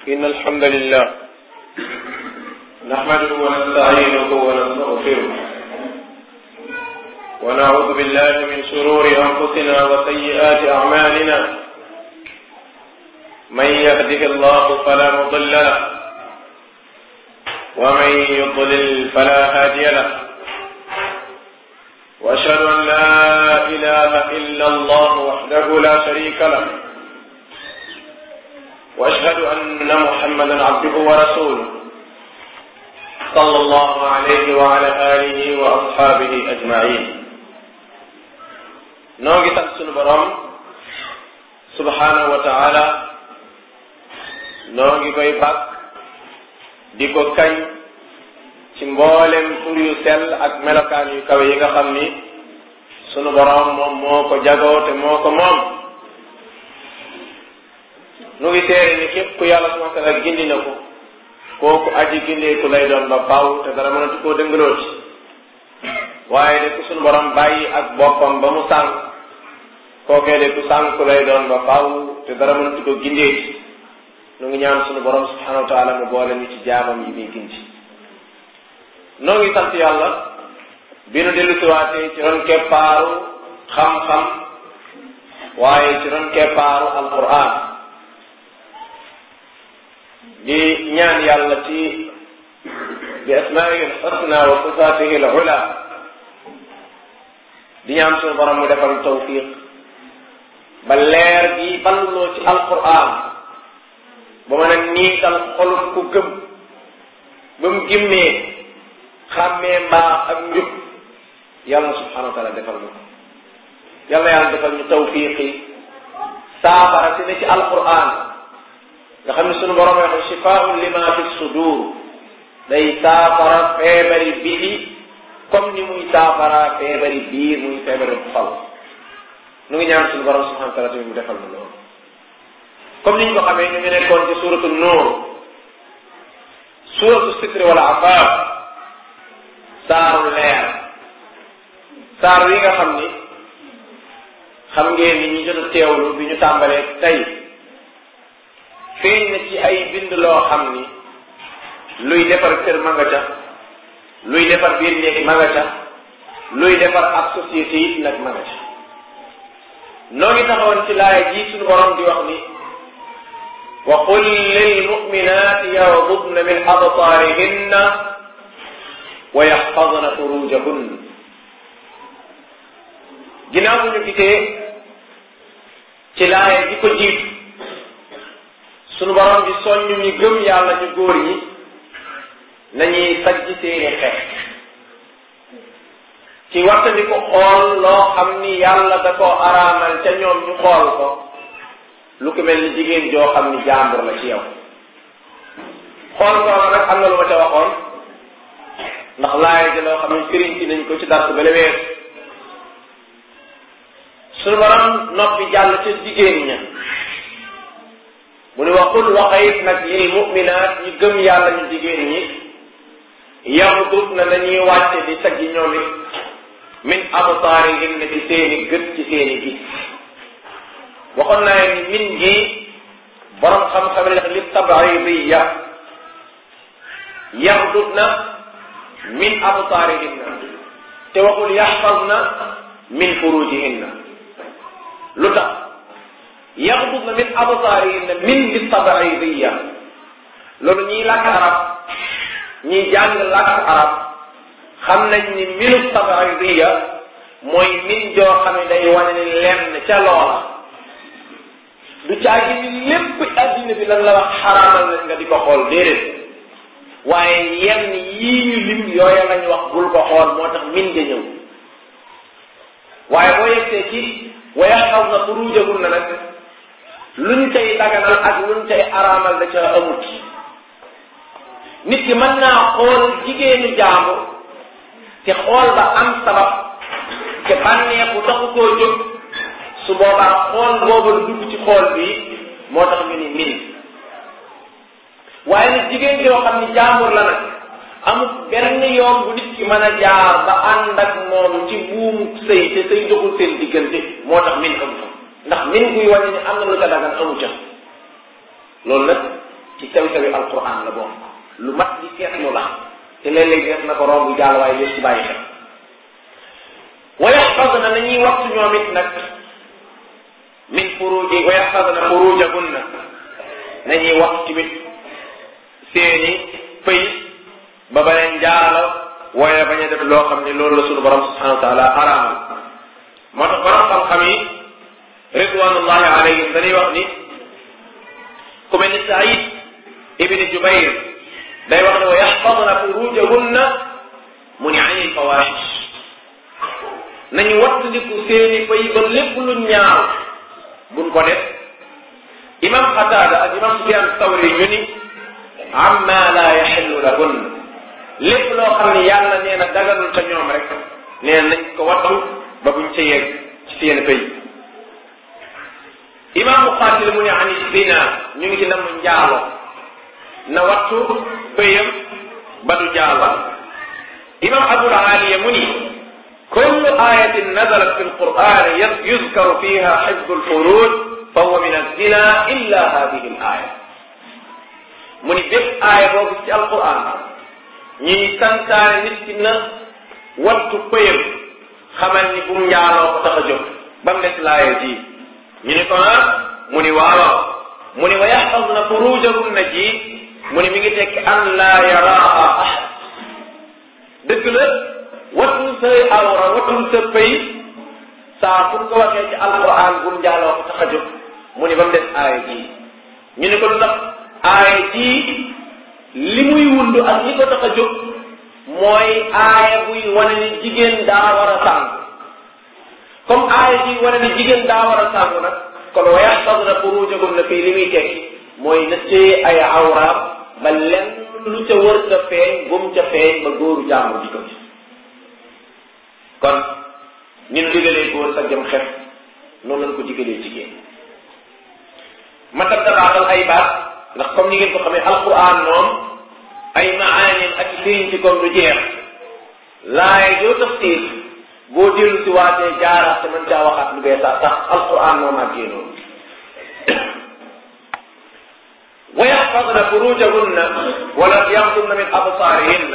إن الحمد لله نحمده ونستعينه ونستغفره ونعوذ بالله من شرور أنفسنا وسيئات أعمالنا من يهده الله فلا مضل له ومن يضلل فلا هادي له واشهد ان لا اله الا الله وحده لا شريك له واشهد ان محمدا عبده ورسوله صلى الله عليه وعلى اله واصحابه اجمعين noo ngi sant sunu borom subhanahu wa taala noo ngi koy bàkk di ko kañ ci mboolem tur yu sell ak melokaan yu kawe yi nga xam ni sunu borom moom moo ko jagoo te moo ko moom nu ngi teere ni képp ku yàlla subhanahu wa taala gindi na ko kooku aji gindeeku lay doon ba faaw te dara mënatu koo dëngaloo ci waaye de ku sunu borom bàyyi ak boppam ba mu sànq kookee de ku sànku lay doon ba faaw te dara mënatu koo gindee ci nu ngi ñaan sunu borom subhanahu wa taala mu boole ñu ci jaamam yi muy gindi noo ngi sant yàlla bi nu dellu siwaatee ci ron keppaaru xam-xam waaye ci ron keppaaru alquran di ñaan yàlla ci bi asmaihi alxusna wa sifaatihi alula di ñaan sunu borom mu defal tawfiq ba leer gi balloo ci alquran ba mën a niital xolub ku gëm ba mu gimmee xàmmee mbaax ak njub yàlla subhanahu wa taala defal ñu ko yàlla yàlla defal ñu tawfiqi saafara si ne ci alquran nga xam ne sunu borom wax shifaun lima fi sudur day saafara feebari biti comme ni muy saafara feebari biir muy feebari xol nu ngi ñaan sunu borom subhanahu wa taala tamit mu defal na loolu comme ni ñu ko xamee ñu ngi nekkoon ci suratu nuur suratu sitri wala afaaf saaru leer saar wi nga xam ni xam ngeen ni ñu jot a teewlu bi ñu tàmbalee tey feeñ na ci ay bind loo xam ni luy defar kër ma nga ca luy defar biir néeg ma nga ca luy defar ab société it nag ma nga ca noo ngi taxawoon ci laaya ji suñu borom di wax ni wa qul lil mu'minati yaghdudna min absarihinna wa yaxfadna furujahun ginnaaw bu ñu gisee ci laaya ji ko jiit sunu borom bi soññu ñi gëm yàlla ñu góor ñi nañuy sajj seeni xeex ci waxtandi ko xool loo xam ni yàlla da koo araamal ca ñoom ñu xool ko lu ko mel ni jigéen joo xam ni jàmbur la ci yow xool ko nag am na lu ma ca waxoon ndax laaya ji loo xam ne firiñ ci nañ ko ci dars bale weer suñu borom noppi jàll ca jigéen ña mu ne waxul waxayit nag lil mu'minaat ñi gëm yàlla ñu jigéen ñi yaxdut na nañuy wàcce di saggi ñoom it min absaarihin na ci seeni gët ci seeni gis waxoon naa ni min gi borom xam-xam ne li tabaaridiya yaxdut na min absaarihinna te waxul yaxfazna min furujihinna lu tax yaxdudna min absaarihinna min li tabaaridiya loolu ñiy làkk arab ñiy jàng làkk arab xam nañ ni minu tabaaridiya mooy min joo xam ne day wane ni lenn ca loola du caagi ni lépp addina bi lan la wax xaraamal nañ nga di ko xool déedéet waaye yenn yii ñu lim yooya lañ wax bul ko xool moo tax min nga ñëw waaye boo yegsee ci waya xaw na furujahun na nag luñ cay daganal ak luñ cay araamal da ca amut nit ki mën naa xool jigéenu jàmbur te xool ba am sabab te bànneexu taxu koo jóg su boobaa xool booba lu dugg ci xool bi moo tax ñu ni min waaye nag jigéen yoo xam ni jàmbur la nag amul benn yoon bu nit ki mën a jaar ba ànd ak moom ci buumu sëy te sëy doxul seen diggante moo tax min amu fa ndax min guy wàññi ni am na lu ca dagan amu ca loolu nag ci sew-sewi alquran la bokk lu mat di seetlu la te léeg-léeg def na ko romb jàll waaye des ci bàyyi xel wa yaxfadna nañuy waxtu ñoom it nag min furuji wa yaxfadna furujahunna nañuy waxtu tamit seeni pëy ba beneen jaalo waaye bañ a def loo xam ne loolu la sunu borom subhanahu wa taala araamal moo tax borom xam-xam yi ridwanullahi alayhim dañuy wax ni ku mel ni Saïd ibni Jubayr day wax ne wa yaxfadna furujahunna mu ni anil fawaxish nañu wattandiku seeni fay ba lépp lu ñaaw buñ ko def imam Qatada ak imam Sufyan Tawri ñu ni amma la yaxillu lahun lépp loo xam ne yàlla nee na daganul ca ñoom rek nee na nañ ko wattu ba buñ ca yegg ci seen fay imam Muqatil mu ne ani zina ñu ngi ci nam njaalo na wattu fayam ba du jaalo imam Abul Aliya mu ni كل آية نزلت في القرآن يذكر فيها حفظ الفروج فهو من الزنا إلا هذه الآية mu ni bépp aaya boo gis ci alquran ñuy santaane nit ki na wattu pëyam xamal ni bu mu njaaloo ko tax a jóg ba mu des laaya ji ñu ni ko ah mu ni waaw mu ni wa yaxfadna furujahunna ji mu ni mi ngi tekki an laa yaraa ahad dëgg la wattul sa awra wattul sa pëy saa fu ko waxee ci alquran bu mu njaaloo ko tax a jóg mu ni ba mu des aaya ji ñu ni ko lu tax aaya jii li muy wund ak li ko tax a jóg mooy aaya buy wane ni jigéen daa war a sàngu comme aaya ji wane ni jigéen daa war a sàngu nag kon wa yaxfadna furujahunna fii li muy tekki mooy na téye ay awraam ba lenn lu ca wër ca feeñ bu mu ca feeñ ba góoru jàmbur di ko gis kon ñun digalee góor sa jëm xef noonu lañ ko digalee jigéen ma tab dabaatal ay baat ndax comme ni ngeen ko xamee alquran moom ay maanim ak firiñ ci comme lu jeex laaye joo tafsir boo dellu si waatee jaaraat te mën caa waxaat lu bees tax alquran moom ak génnoon wa yaxfadna furujahunna wala yaxdunna min absaarihinna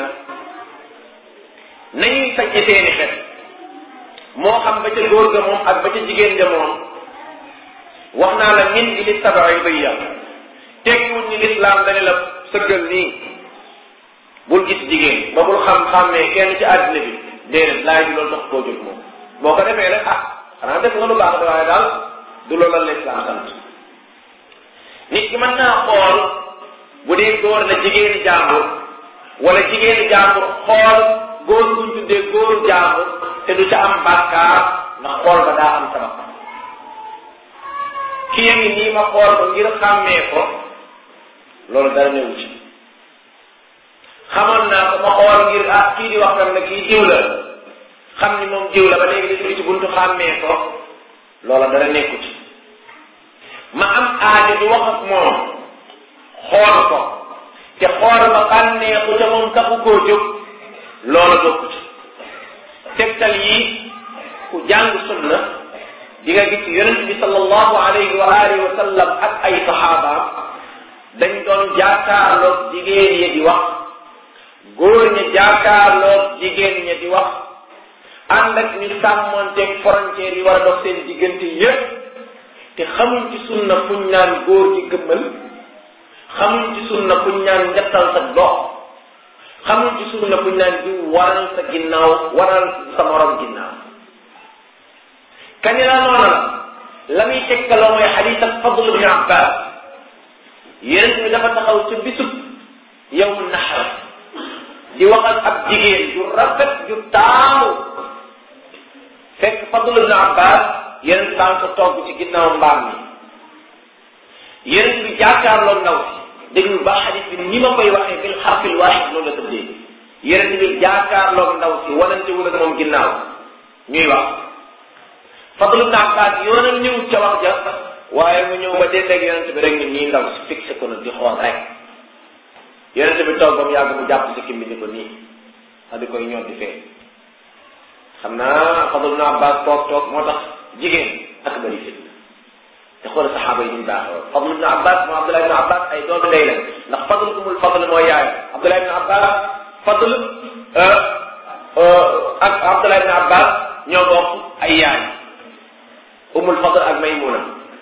nañuy sajje seeni xet moo xam ba ca góor ga moom ak ba ca jigéen ga moom wax naa la min gi li tabaidiyya tekkiwul ni lislaam dañu la sëggal nii bul gis jigéen ba bul xam-xàmmee kenn ci àddina bi déedéet laay bi loolu tax koo jóg moom boo ko defee rek ah xanaa def nga lu baax de waaye daal du loolu la lislaam sant nit ki mën naa xool bu dee góor la jigéeni jàmbur wala jigéeni jàmbur xool góor buñ tuddee góoru jàmbur te du ca am bàkkaar ndax xool ba daa am sabab kii ngi nii ma xool ko ngir xàmmee ko loolu dara newu ci xamoon naa ko ma xool ngir ah kii di wax tam ne kii diw la xam ni moom diw la ba léegi di ci buntu xàmmee ko loola dara nekku ci ma am aajo di wax ak moom xool ko te xool ma bànneexu ca moom taxu koo jóg loola bokku ci tegtal yi ku jàng sunna di nga gis yonent bi sallallahu alayhi wa alihi wa sallam ak ay saxaabaam dañ doon jaakaarloog jigéen ñi di wax góor ñi jaakaarloog jigéen ñi di wax ànd ak ñu sàmmonteeg frontière yi war a dox seen diggante yépp te xamuñ ci sunna fuñ naan góor ci gëmmal xamuñ ci sunna fuñ naan njattal sa dox xamuñ ci sunna fuñ naan di waral sa ginnaaw waral sa morom ginnaaw kañ laa noona la la muy tegtaloo mooy xadiis ak Fadl ibn Abbas yonent bi dafa taxaw ca bisub yawmu naxar di waxal ab jigéen ju rafet ju taamu fekk Fadl ibn Abbas yonent baa ngi ko togg ci ginnaaw mbaam mi yonent bi jàkkaarloo ndaw si déglu ba xadiis bi ni ma koy waxee bil xarfil waaxid noonu la tëddee yonent bi jàkkaarloo ndaw si wanante wul ak moom ginnaaw ñuy wax Fadl ibn Abbas yoonal ñëw ca wax ja waaye mu ñëw ba dendeeg yonent bi rek ni nii ndaw si fixé ko na di xool rek yonent bi toog ba mu yàgg mu jàpp ci kim bi ni ko nii a di koy ñor di fee xam naa Fadl ibn Abbas toog toog moo tax jigéen ak bari fitna te xoolal saxaaba yi ñu baaxee woon Fadl ibn Abbas mu Abdullah ibn Abbas ay doomi ndey lañ Fadl ak Abdullah ibn Abbas ñoo bokk ay yaay Ummul Fadl ak Maymuna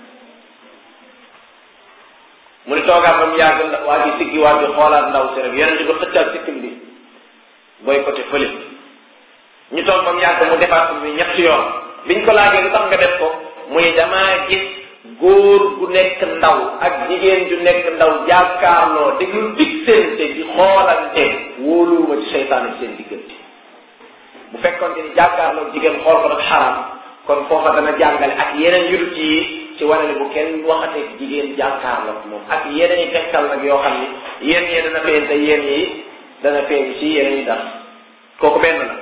mu ni toogaat ba mu yàgg waa ji siggi waa ji xoolaat ndaw si rek yeneen di ko xëccaat sikkim bi booy côté fële ñu toog ba mu yàgg mu defaat bi ñetti yoon biñ ko laajee lu tax nga def ko muy damaa gis góor gu nekk ndaw ak jigéen ju nekk ndaw jàkkaarloo déglu diggante di xoolante wóoluwuma ci seytaane seen diggante bu fekkoon ni jàkkaarloo jigéen xool ko dafa xaram kon foofa dana jàngale ak yeneen yudut yi ci wane ne bu kenn waxatee jigéen jàkkaarloo moom ak yeneen yi tegtal nag yoo xam ni yéen yi dana feeñ te yéen yi dana feeñ ci yeneen yi tax kooku benn la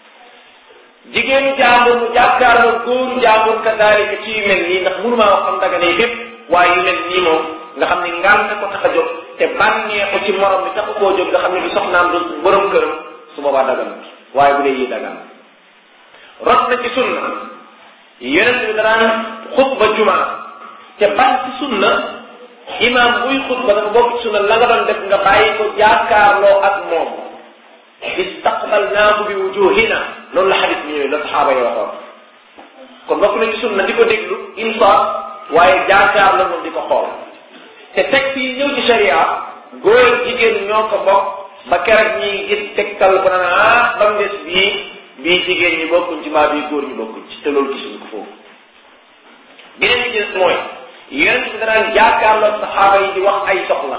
jigéenu jaambur mu jàkkaarloo góoru jaambur kadaalika ci yu mel nii ndax mënumaa wax xam daga ne fépp waaye yu mel nii moom nga xam ni ngànt ko tax a jóg te bànneexu ci morom bi taxu koo jóg nga xam ne du soxnaam du borom këram su boobaa dagan waaye bu dee yi dagan rot na ci sunna yonent bi danaan xutba jumaa te ban ci sunna imaam buy xutba dafa bokk ci sunna la nga doon def nga bàyyi ko jàkkaarloo ak moom istaqbalnaahu bi wujuhina loolu la xadis bi ñëwee la saxaaba yi waxoon kon bokk na ci sunna di ko déglu insaaf waaye jàkkaarloo moom di ko xool te texte yi ñëw ci sharia góor jigéen ñoo ko bokk ba keroog ñi gis tegtal ko naan ah ba mu des bii bii jigéen ñi bokkuñ ci mbaa bii góor ñi bokkuñ ci te loolu gisuñ ko foofu beneen bi des mooy yonent bi danaan jàkkaarloo saxaaba yi di wax ay soxla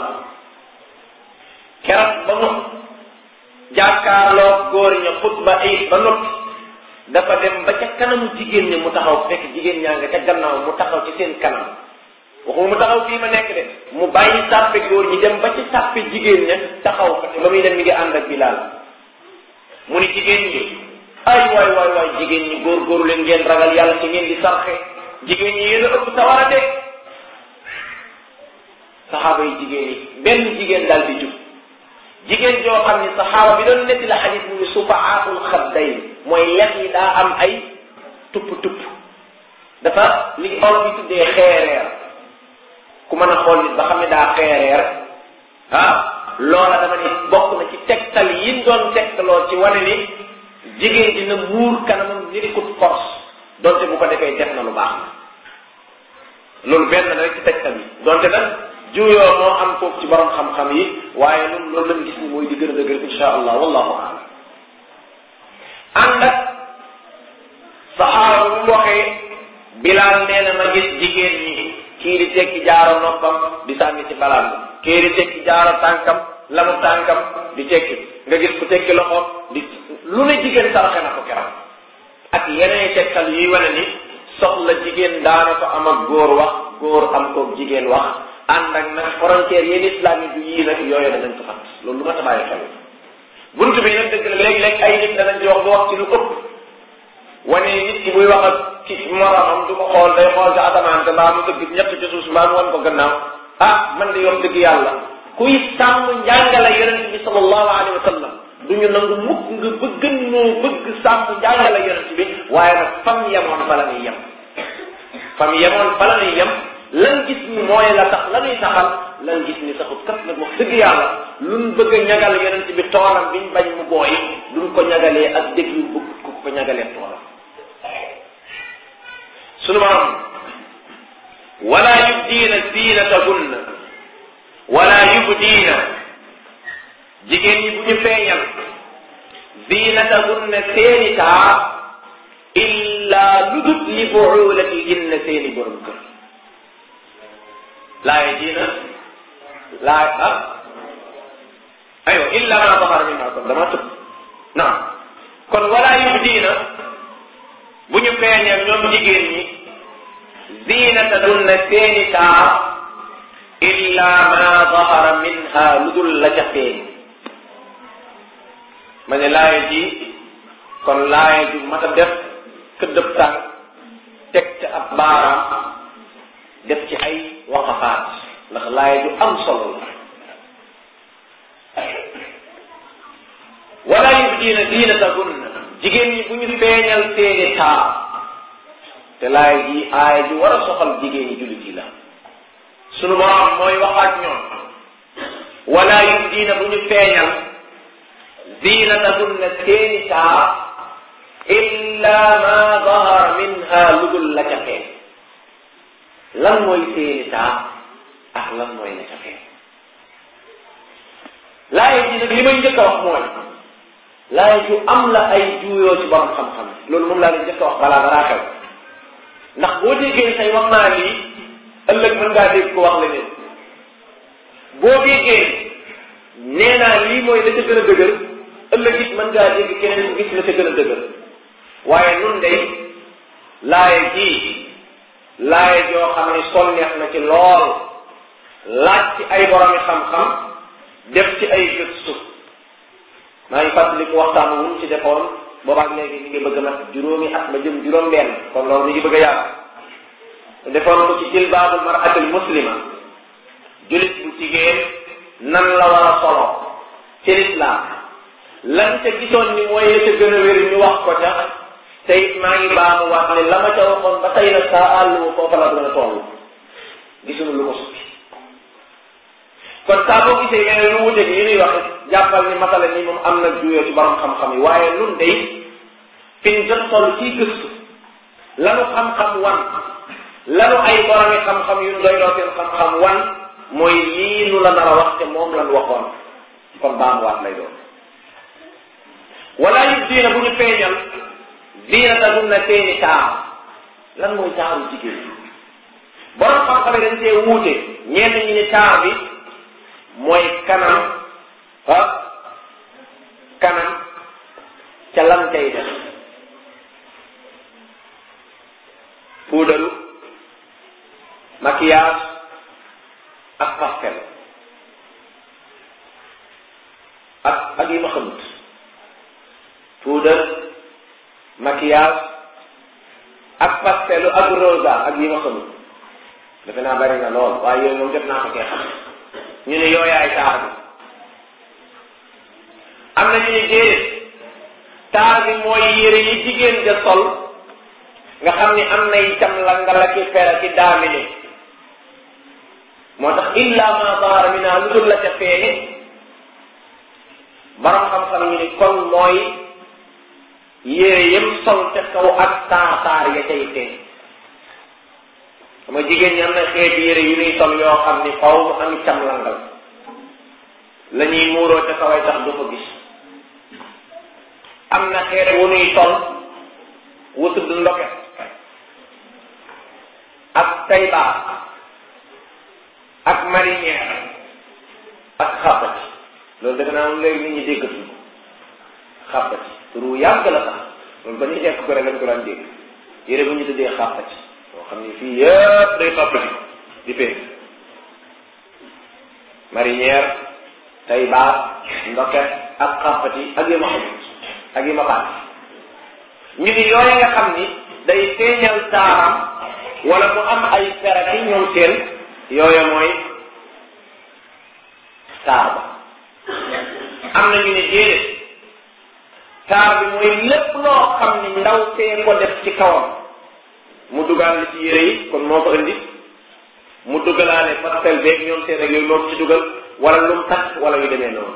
keroog ba mu jàkkaarloo góor ña xutba ay ba noppi dafa dem ba ca kanamu jigéen ñi mu taxaw fekk jigéen ñaa nga ca gannaaw mu taxaw ci seen kanam waxuma mu taxaw fii ma nekk de mu bàyyi sàppe góor ñi dem ba ci sàppe jigéen ña taxaw fa te ba muy dem mi ngi ànd ak Bilaal mu ni jigéen ñi ay waay waay waay jigéen ñi góor-góoru leen ngeen ragal yàlla ci ngeen di sarxe jigéen ñi yéen a ëpp sawara de saxaaba yi jigéen yi benn jigéen daal di jub jigéen joo xam ni saxaaba bi doon netti la xadis mu ni sufaatul xaddayn mooy lex yi daa am ay tupp tupp dafa li olof yi tuddee xeereer ku mën a xool nit ba xam ne daa xeereer ah loola dama ni bokk na ci tegtal yi doon tegtaloo ci wane ni jigéen dina muur kanamam nirikut force donte bu ko defee def na lu baax na loolu benn la rek ci tegtal yi donte nag juyoo moo am foofu ci borom xam-xam yi waaye ñun loolu lañ gis ni mooy di gën a dëgër insha allah wallahu aalam ànd ak saxaaba bu mu waxee bilaal nee na ma gis jigéen ñi kii di tekki jaaro noppam di sànni ci balaan bi kii di tekki jaaro tànkam lamu tànkam di tekki nga gis ku tekki loxoom di lu ne jigéen saraxe na ko keram ak yeneen tegtal yuy wane ni soxla jigéen daana ko am ak góor wax góor am ko jigéen wax ànd ak nag frontière yéen islam yi du yii nag yooyu danañ ko fat loolu lu ma ta bàyyi xel bunt bi nag dëgg la léeg-léeg ay nit danañ ci wax ba wax ci lu ëpp wane nit ki buy wax ak ci moromam du ko xool day xool ci asamaan te mbaa mu dëgg ñett ci suuf mbaa mu wan ko gannaaw ah man de yox dëgg yàlla kuy sàmm njàngale yonent bi sallallahu alayhi wa sallam du ñu nangu mukk nga bëgg noo bëgg sàmm njàngale yonent bi waaye nag fam yemoon fa la ñuy yem fam yemoon fa la ñuy yem lan gis ni mooy la tax la ñuy taxal lan gis ni saxut kat nag wax dëgg yàlla luñ bëgg a ñagal yonent bi toolam biñ bañ mu booy duñ ko ñagalee ak déglu bëgg ku ko ñagalee toolam sunu borom wala yubdiina zinatahunna wala yubdiina jigéen ñi bu ñu feeñal zinatahunna seeni taar illa ludut li buulatihinna seeni borom kër laaye diina laay ah aywa illa ma zahara minha kon dama tëb naam kon wala yubdiina bu ñu feeñal ñoom jigéen ñi zinatahunna seeni taar illa ma zahara minha lu dul la ca feeñ ma ne laaye ji kon laaye ju mat a def këddëb tànk teg ca ab baaraam def ci ay waqafaat ndax laaye ju am solo la wala yubdiina zinatahunna jigéen ñi bu ñu feeñal seeni taar te laay ji aaya ji war a soxal jigéen ñi jullit yi la sunu borom mooy wax ak ñoom wala yubdiina bu ñu feeñal ziinatahunna seeni taar illa ma dahara minha ludul la ca feeñ lan mooy seeni taar ak lan mooy la ca feeñ laaya ji nag li may njëkk a wax mooy laaya ju am la ay juuyoo ci borom xam-xam loolu moom laa leen njëkk a wax balaa daraa xew ndax boo déggee say wax naa lii ëllëg mën ngaa dégg ko wax leneen boo déggee nee naa lii mooy la ca gën a dëgër ëllëg it mën ngaa dégg keneen ku gis la ca gën a dëgër waaye nun day laaya ji laaya joo xam ne sonneex na ci lool laaj ci ay boromi xam-xam def ci ay gëstu maa ngi fàttaliku waxtaan wuñ ci defoon boobaak léegi mi ngi bëgg a mat juróomi at ma jëm juróom benn kon loolu mi ngi bëgg a yàgg defoon ko ci jilbaabul maratil muslima julit bu jigéen nan la war a solo ci lislaam lan ca gisoon ni mooy la ca gën a wér ñu wax ko ca te it maa ngi baamu waat ne la ma ca waxoon ba tey nag saa àllu foofa la gën a toll gisuñu lu ko sukki kon saa boo gisee yeneen lu wuteeg yi ñuy wax jàppal ni masala ni moom am na juyoo ci borom xam-xam yi waaye nun day fi ñu jot toll ciy gëstu lanu xam-xam wan lanu ay boromi xam-xam yu doy loo seen xam-xam wan mooy lii nu la nar a wax te moom lan waxoon kon baamuwaat lay doon wala yu diina bu ñu feeñal diinata dum na seeni taar lan mooy taaru jigéen borom xam-xam yi dañ cee wuute ñenn ñi ni taar bi mooy kanam ah kanam ca lan tey def puudaru maquillage ak pastel ak ak yi ma xamut puudar maquillage ak pastelu ak rosa ak yi ma xamut defe naa bari na lool waaye yooyu moom jot naa ko kee xam ñu ne yooyaay taar bi am na ñu ne déedéet taar bi mooy yére yi jigéen ja sol nga xam ni am na itam la nga la ki fera ci daamine moo tax illa ma zahara minha lu dul la ca feeñe borom xam-xam ñu ni kon mooy yére yëm sol ca kaw ak taar taar ya cay feeñ xam nga jigéen ñi am na xeeti yére yu ñuy sol yoo xam ni faw mu am cam langal la ñuy muuroo ca kaway tax du ko gis am na xeet wu ñuy sol wu tudd ndoket ak taybaa ak marinière ak xàppati loolu defe naa moom léegi nit ñi déggatuñ ko xàppati turu yàgg la sax loolu ba ñuy nekk ko rek lañ ko daan dégg yére bu ñu tuddee xàppati boo xam ni fii yëpp day xàppati di pee marinière taybaa ndoket ak xàppati ak yi ma xam ak yi ma baat ñu ni yooyu nga xam ni day feeñal taaram wala mu am ay ferati ñoom seen yooyu mooy taar ba am na ñu ne déedéet taar bi mooy lépp loo xam ni ndaw see ko def ci kawam mu dugal ci yére yi kon moo ko indi mu dugalaale pastel beeg ñoom seen ak yooyu moo ko ci dugal wala lu mu takk wala yu demee noonu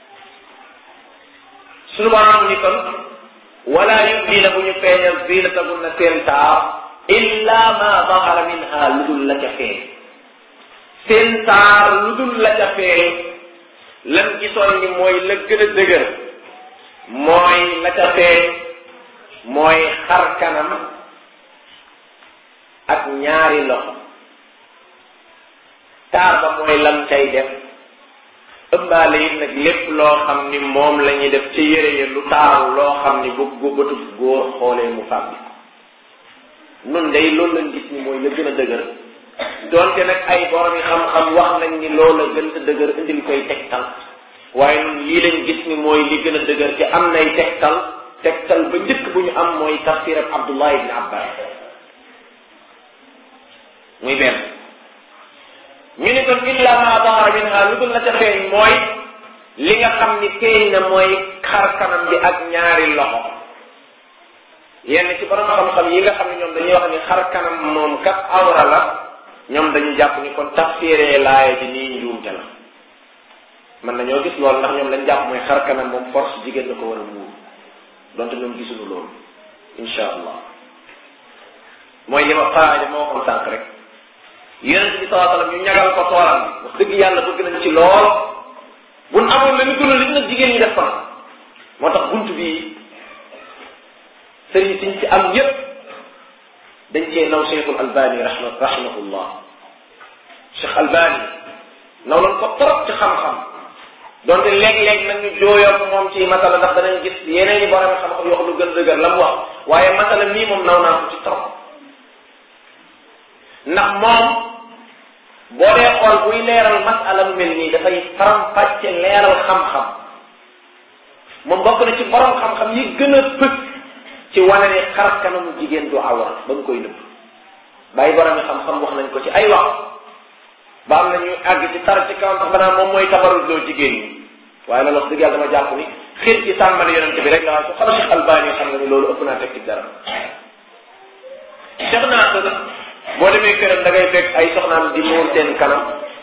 suñu borom ni kon wala yubdiina bu ñu feeñal zinatahunna seen taar illa ma dahara minha lu dul la ca feeñ seen taar lu dul la ca feeñ lan gisoon ni mooy la gën a dëgër mooy la ca feeñ mooy xar kanam ak ñaari loxo taar ba mooy lam cay def ëmbaale it nag lépp loo xam ni moom la ñuy def ci yére yi lu taaru loo xam ni bu bu bëtub góor xoolee mu fàbbi nun day loolu lañ gis ni mooy la gën a dëgër doonte nag ay borom yi xam-xam wax nañ ni loola gën a dëgër indil koy tegtal waaye nun lii lañ gis ni mooy li gën a dëgër te am nay tegtal tegtal ba njëkk bu ñu am mooy tafsir ab Abdullah ibn Abbas muy benn ñu ni kon illa ma dahara minha lu dul la ca feeñ mooy li nga xam ni feeñ na mooy xar kanam bi ak ñaari loxo yenn ci borom xam-xam yi nga xam ne ñoom dañuy wax ni xar kanam moom kat awra la ñoom dañu jàpp ni kon tafsiree laaya ji nii njuumte la mën nañoo gis loolu ndax ñoom lañ jàpp mooy xar kanam moom force jigéen da ko war a muur donte ñoom gisuñu loolu insha allah mooy li ma xaade ma waxoon sànq rek yonent bi salaa sallam ñu ñagal ko toolam bi wax dëgg yàlla bëgg nañ ci lool buñ amoon la ñu gënal li nag jigéen ñi def ko moo tax bunt bii sëriñ siñ ci am yépp dañ cee naw cheikhul albani rahma rahimahullah cheikh albani naw lan ko trop ci xam-xam donte léeg-léeg nag ñu jooyoo moom ci masala ndax danañ gis yeneen i borom xam-xam yoo xam lu gën dëgër la mu wax waaye masala mii moom naw naa ko ci trop ndax moom boo dee xool buy leeral masala mu mel nii dafay faram-fàcce leeral xam-xam moom bokk na ci borom xam-xam yi gën a pëkk ci wane ne xar kanamu jigéen du awra ba nga koy nëbb bàyyi borom xam-xam wax nañ ko ci ay wax ba am na ñuy àgg ci tar ci kaw sax banaa moom mooy tabarut loo jigéen ñi waaye loolu wax dëgg yàlla dama jàpp ni xir ci sàmmal yonente bi rek la waaye ku xam Cheikh Albani xam nga ni loolu ëpp naa teg ci dara Cheikh naa ko boo demee këram da ngay fekk ay soxnaam di muur seen kanam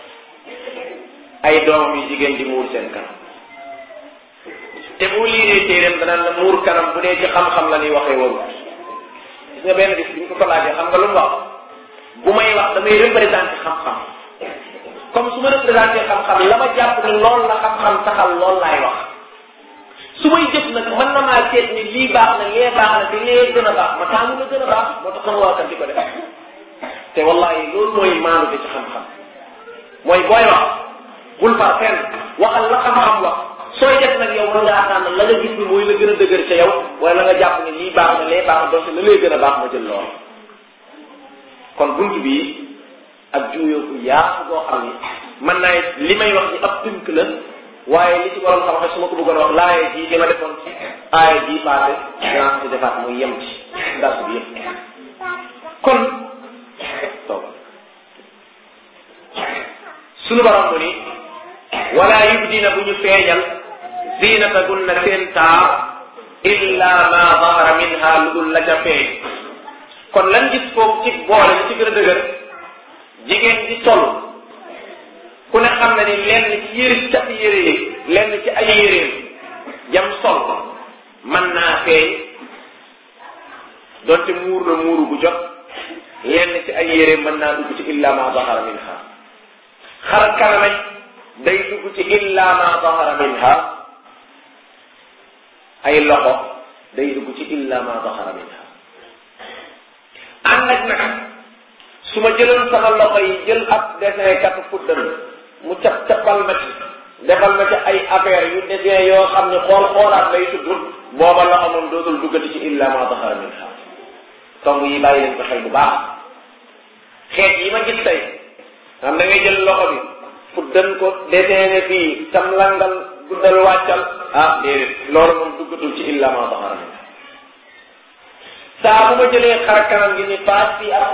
ay doomam yu jigéen di muur seen kanam te boo liiree téeréem danaan la muur kanam bu dee ci xam-xam la ñuy waxee waru gis nga benn bis bi ñu ko ko laajee xam nga lu mu wax bu may wax damay représenté xam-xam comme su ma représenté xam-xam la ma jàpp ni lool la xam-xam taxal lool laay wax su may jëf nag mën na maa seet ni lii baax na lee baax na te lee gën a baax ma taamu la gën a baax moo tax sama waa kan di ko def te wallahi loolu mooy maanu ci xam-xam mooy booy wax bul far fenn waxal la xam-xam wax sooy def nag yow mën ngaa tànn la nga gis ni mooy la gën a dëgër ca yow wala la nga jàpp ne lii baax na lee baax na donc la lay gën a baax ma jël lool kon bunt bii ak juuyoo ku yaatu boo xam ni mën naa li may wax ni ab tënk la waaye li ci borom xam-xam su ma ko bëggoon wax laaye jii li ma defoon ci aaya jii passé dinaa ko ci defaat muy yem ci dars bi yëpp kon toog sunu borom mu ni wala yubdina bu ñu feeñal zinatagunna seen taar illa ma zahara minha lu dul la ca feeñ kon lan gis foofu ci boole li ci gën a dëgër jigéen di toll ku ne xam na ni lenn ci yëri cat yére yi lenn ci ay yéreem jam sol mën naa feeñ donte muur na muuru bu jot lenn ci ay yéreem mën naa dugg ci illa ma zahara minha xar kanamay day dugg ci illa ma zahara minha ay loxo day dugg ci illa ma zahara minha ànd ak nag su ma jëloon sama loxo yi jël ab dessin kat fuddal mu cap capal ma ci defal ma ci ay affaire yu dessin yoo xam ne xool xoolaat lay tudd booba loxo moom dootul duggati ci illa ma zahara minha tomb yi bàyyi leen ko xel bu baax xeet yi ma gis tey xam da ngay jël loxo bi fuddal ko dessin fii tam langal guddal wàccal ah déedéet loolu moom duggatul ci illa ma zahara minha saa bu ma jëlee xar kanam gi ni paas fii ak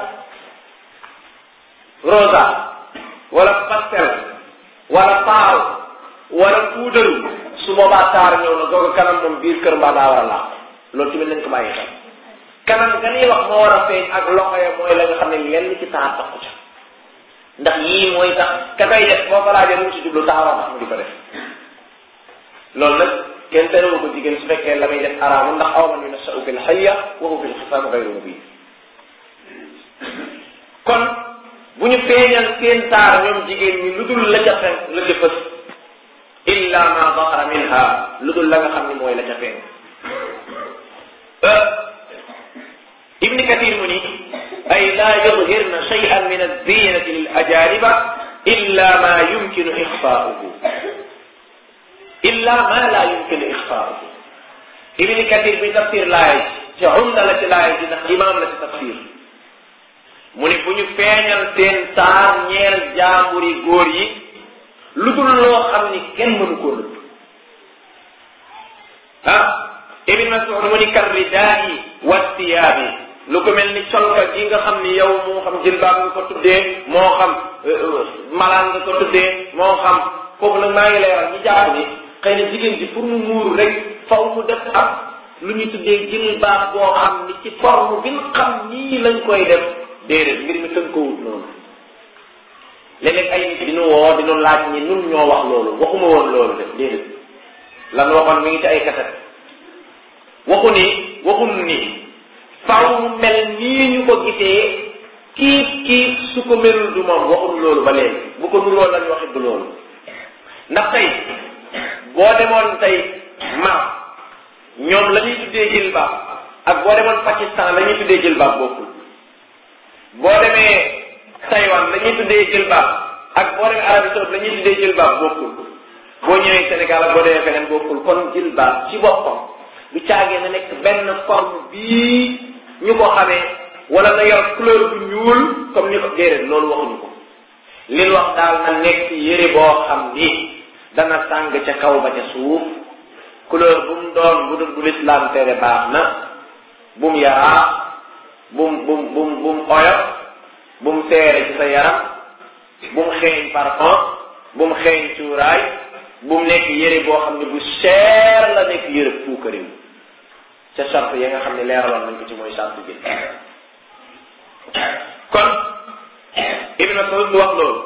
rosa wala pastel wala taaw wala puudaru su boobaa taar ñëw na googu kanam moom biir kër mbaa daa war a laax loolu tamit nañ ko bàyyi xel kanam ga ñuy wax moo war a feeñ ak loxo ya mooy la nga xam ne lenn ci taar taxu ca ndax yii mooy tax ka koy def boo ko laajee lu mu ci jublu taaroo tax mu di ko def loolu nag kenn terewu ko jigéen su fekkee la may def araamu ndax aw man yunashau fil hayya wa huwa fil xisaam gayru mubin kon bu ñu feeñal seen taar ñoom jigéen ñi lu dul la ca fen la ca fës illa ma dahara minha lu dul la nga xam ni mooy la ca feeñ ibni kathir mu ni ay la yudhirna shay'an min az-zinati lil ajaniba illa ma yumkinu ixfaa'uhu illa ma la yumkinu ixfaa'uhu ibni kathir bi tafsir laay ci umda la ci laay ji ndax imam la ci tafsir mu ne bu ñu feeñal seen taar ñeel jaamburi góor yi lu dul loo xam ni kenn mënu koo nëbb ah ibn Mas'ud mu ni kar ridaa'i wa thiyaabi lu ko mel ni colka gi nga xam ni yow moo xam jilbaab nga ko tuddee moo xam malaan nga ko tuddee moo xam foofu nag maa ngi leeral ñu jàpp ni xëy na jigéen ji pour mu muuru rek faw mu def ab lu ñu tuddee jilbaab boo xam ni ci forme bi nga xam nii lañ koy def déedéet mbir mi tënkoowut noonu léeg-léeg ay nit dinu woo dinu laaj ñi nun ñoo wax loolu waxuma woon loolu de déedéet lan waxoon mi ngi ci ay kaset waxu ni waxul ni faw mu mel nii ñu ko gisee kiif kiif su ko melul du moom waxul loolu ba léegi bu ko nuroo lañ waxit du loolu ndax tey boo demoon tey Maroc ñoom la ñuy tuddee jilbaab ak boo demoon Pakistan la ñuy tuddee jilbaab bokkul boo demee Taïwan la ñuy tuddee jilbaab ak boo demee Arabie Saoudite la ñuy tuddee jilbaab bokkul boo ñëwee Sénégal ak boo demee feneen bokkul kon jilbaab ci boppam du caagee na nekk benn forme bii ñu ko xamee wala na yor couleur bu ñuul comme ni ko déedéet loolu waxuñu ko li wax daal na nekk yére boo xam ni dana sàng ca kaw ba ca suuf couleur bu mu doon bu dul bu lislaam tere baax na bu mu yaraa bu mu bu mu bu mu bu mu oyof bu mu seere ci sa yaram bu mu xeeñ parfum bu mu xeeñ cuuraay bu mu nekk yére boo xam ne bu cher la nekk yére puukariw ca charte ya nga xam ne leeraloon nañ ko ci mooy charte bi kon Ibn Mas'ud mu wax loolu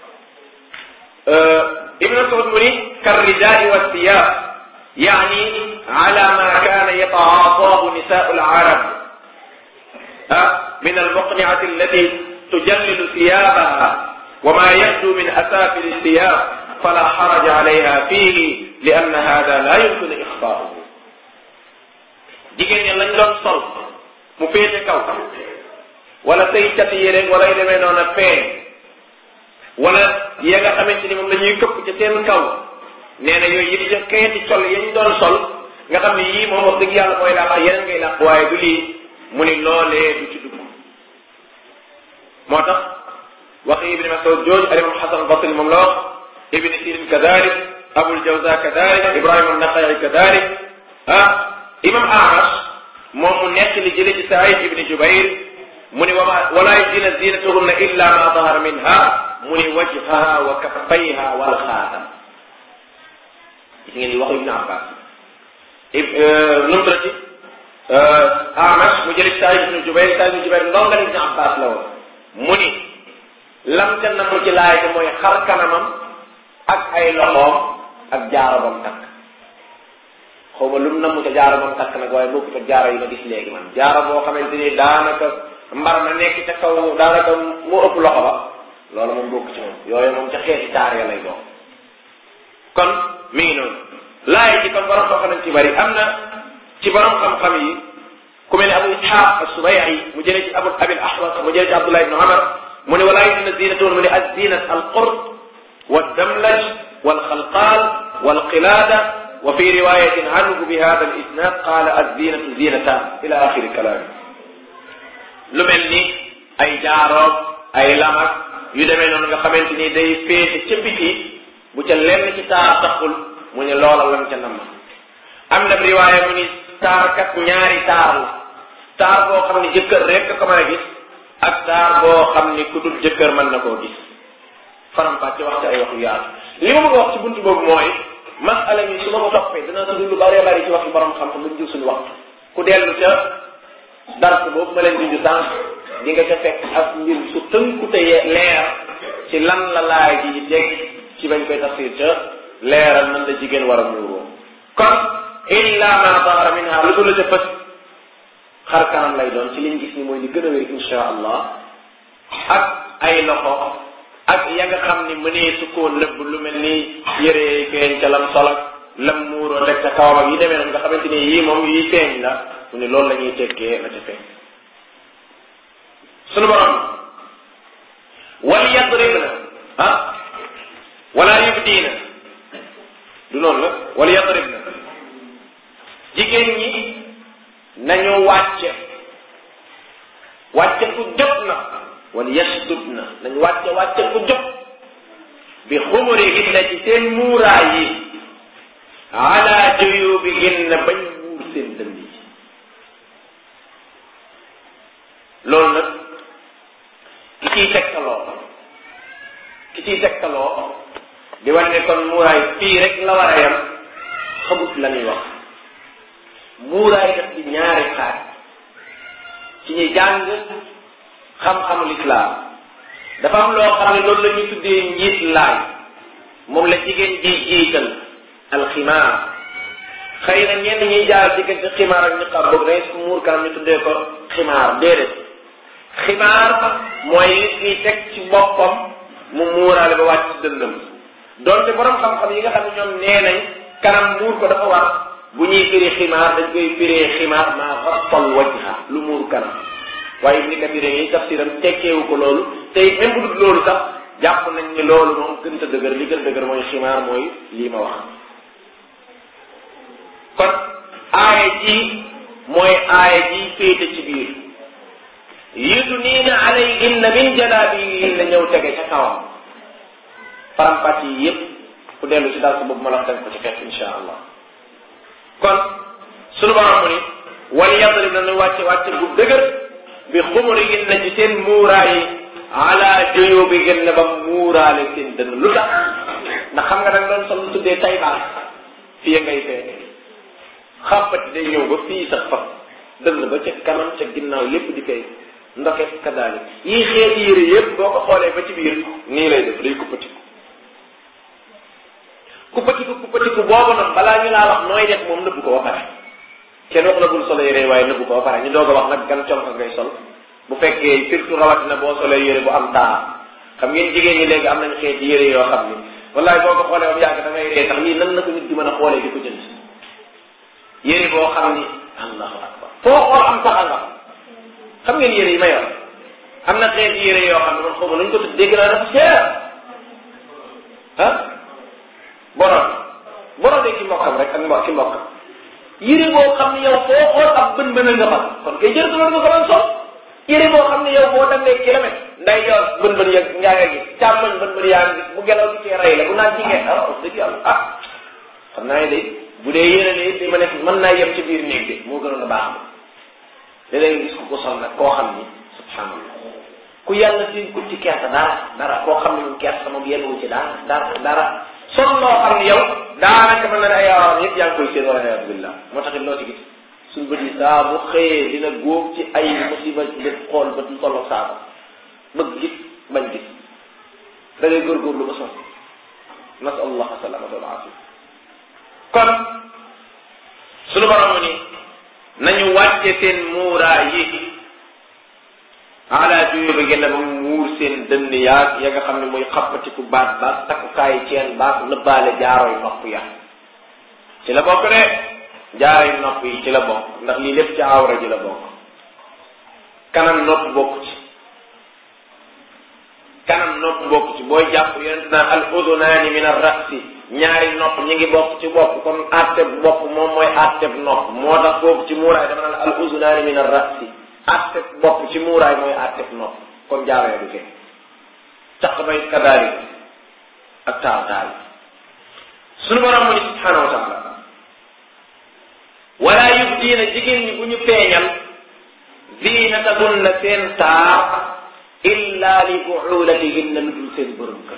Ibn Mas'ud mu ni karridaai wa thiyab yaani ala ma kana yataataahu nisaau al-arab min al-muqni'ati allati tujallilu thiyabaha wa ma yabdu min asafil thiyab fala haraja alayha fihi li anna hada la yumkinu ixfaahu jigéen ñi lañ doon sol mu féete kaw wala say cati yére wala yu demee noonu feeñ wala ya nga xamante ni moom la ñuy këpp ca seen kaw nee na yooyu yëpp ca xeeti col yañ doon sol nga xam ne yii moom wax dëgg yàlla mooy làq yeneen ngay làq waaye du lii mu ni loolee du ci dugg moo tax waxi ibni Mas'ud jooju al imam Xasan Basri moom la wax ibni Sirin kadalik Abul Jawza kadalik Ibrahima an-Naqai kadalik ah imam Ahmad moom mu nekk li jële ci Saïd ibni Jubayr mu ni wama wala yudina zinatahunna illa ma dahara minha mu ni wajhaha wa kaffayha wal xaatam gis ngeen ni waxu Ibn Abbas nu mu tuddati Amash mu jëli Saïd ibn Jubayr Saïd ibn Jubayr ndonga Ibn Abbas la woon mu ni lam ca namu ci laay te mooy xar kanamam ak ay loxoom ak jaaro bam takk xaw ma lu mu namu ca jaaro bam takk nag waaye bokku fa jaaro yi ma gis léegi man jaaro boo xamante ni daanaka mbar na nekk ca kaw daanaka mu ëpp loxo ba loolu moom bokk ci moom yooyu moom ca xeeti taar ya lay doon kon mi ngi noonu laay ji kon borom xam nañ ci bari am na ci borom xam-xam yi ku mel ne abu ishaq as-subay'i mu jëlee ci abu abil ahwas mu jëlee ci abdullah ibn umar mu ne walaa yudina zinatun mu ne az-zinat al-qurt wad-damlaj wal-khalqal wal-qilada wa fi riwayatin anhu bi hadha al-isnad qala az-zinatu zinatan ila akhiri kalami lu mel ni ay jaaroog ay lamak yu demee noonu nga xamante ni day féete ca biti bu ca lenn ci taar taxul mu ne loola lam ca nam am na riwaaya mu ni taar kat ñaari taar la taar boo xam ne jëkkër rek ko mën a gis ak taar boo xam ni ku dul jëkkër mën na koo gis faram fàcce wax ci ay wax yu yaatu li ma bëgg a wax ci buntu boobu mooy masala mi su ma ko toppee dana tudd lu bëree bëri ci waxi borom xam-xam ba ñu jël suñu waxtu ku dellu ca dars boobu ma leen dindi sànq di nga ca fekk ak mbir su tënku te leer ci lan la laay ji teg ci bañ koy tafsir ca leeral nan la jigéen war a muuroo kon illa ma zahara minha lu dul la ca fës xar kanam lay doon ci liñ gis ni mooy li gën a wér insha allah ak ay loxo ak ya nga xam ni mënee su koo nëbb lu mel ni yére feeñ ca lam solak lam muuroo rek ca kawam ak yi demee noonu nga xamante ni yii moom yii feeñ la mu ne loolu la ñuy tekkee la ca feeñ sunu borom wal yadribna ah wala yubdiina du noonu la wal yadribna jigéen ñi nañu wàcce wàcce ku jot na wal yasdudna nañu wàcce wàcce ku jot bi xumurihinna ci seen muuraay yi ala juyubihinna bañ muur seen dënn yi loolu nag ki ciy tegtaloo ki ciy tegtaloo di wane ne kon muuraay fii rek la war a yam xamut la ñuy wax muuraay daf di ñaari xaaj ci ñi jàng xam-xamul islaam dafa am loo xam ne loolu la ñuy tuddee njiit laay moom la jigéen ji jiital alximaar xëy na ñenn ñuy jaar diggante ximaar ak niqaab boog day su muur kanam ñu tuddee ko ximaar déedéet ximaar mooy li ñuy teg ci boppam mu muuraale ba wàcc ci dëndam donte borom xam-xam yi nga xam ne ñoom nee nañ kanam muur ko dafa war bu ñuy firi ximaar dañ koy firee ximaar maa xappal wajha lu muur kanam waaye ni ka firee yi tafsiram tekkeewu ko loolu tey même bu dul loolu sax jàpp nañ ni loolu moom gën a dëgër li gën a dëgër mooy ximaar mooy lii ma wax kon aaya ji mooy aaya ji féete ci biir yudniina alayhinna min jalaabibihinna ñëw tege ca kawam faram-pàcc yi yépp ku dellu ci dal sa boobu ma la wax ko ci fekk insha allah kon sunu borom mu ni wal yadrib na nu wàcce wàcce bu dëgër bi xumurihinna ci seen muuraay yi ala juyubihinna ba muuraale seen dënn lu tax ndax xam nga da nga doon sol lu tuddee tay baal fii ngay feeñ xàppati day ñëw ba fii sax fa dënn ba ca kanam ca ginnaaw lépp di feeñ ndoket kadaali yii xeeti yére yépp boo ko xoolee ba ci biir nii lay def day kuppatiku kuppatiku kuppatiku boobu nag balaa ñu laa wax nooy def moom nëbbu ko ba pare kenn wax la bul solo yére waaye nëbbu ko ba pare ñu doog a wax nag gan conka ngay sol bu fekkee surtout rawatina boo solee yére bu am taar xam ngeen jigéen ñi léegi am nañ xeeti yére yoo xam ni wallaay boo ko xoolee ba yàgg da ngay ree tax lii nan la ko nit di mën a xoolee di ko jënd yére boo xam ni allahu akbar foo xool am taxa nga xam ngeen yére yi ma yor am na xeeti yére yoo xam ne man xaw ma nuñ ko tudd dégg naa dafa cher ah borom borom de ki mbokkam rek ak mbokk ki mbokkam yére boo xam ne yow foo xool ab bën bën nga fa kon kay jërëtu loolu nga ko doon sol yére boo xam ne yow boo demee kilomètre nday yor bën bën ya ngaa nga gis càmmoñ bën bën yaa ngi gis bu gelaw gi cee rey la bu naan ci ngeen ah dëgg yàlla ah xam naa ne day bu dee yére ne it ma ne mën naa yem ci biir néeg de moo gënoon a baax da léegi gis ko ko sol nag koo xam ni subhanallah ku yàlla dénk ko ci kersa dara dara koo xam ne moom kersa moom yenn wu ci dara dara dara sol loo xam ne yow daanaka mën na ne ay awaram yëpp yaa ngi koy seen wala ayatu billah moo taxit loo ci gis suñ bët yi saa bu xëyee dina góob ci ay musiba bët xool bët lu tolloog saako bëgg gis bañ gis da ngay góorgóorlu ba sol nasal allah salamata wal afia kon sunu borom ni nañu wàcce seen muuraa yi ala juyo bi gën a ba muur seen dënn yaag ya nga xam ne mooy xappatiku baat baat takkukaayi ceen baat nëbbaale jaarooy nopp ya ci la bokk de jaarooy nopp yi ci la bokk ndax lii lépp ci awra ji la bokk kanam nopp bokk ci kanam nopp bokk ci booy jàpp yonent naan al udunaani min ar rasi ñaari nopp ñi ngi bokk ci bopp kon atteb bopp moom mooy atteb nopp moo tax foofu ci muuraay dama naan al udunaani min ar rasi atteb bopp ci muuraay mooy atteb nopp kon jaaree du fekk caq bay kadaari ak taal taal sunu borom mu ni subhanahu wa taala wala yubdiina jigéen ñi bu ñu feeñal ziinatahunna seen taar illa li buulatihinna lu dul seen borom kër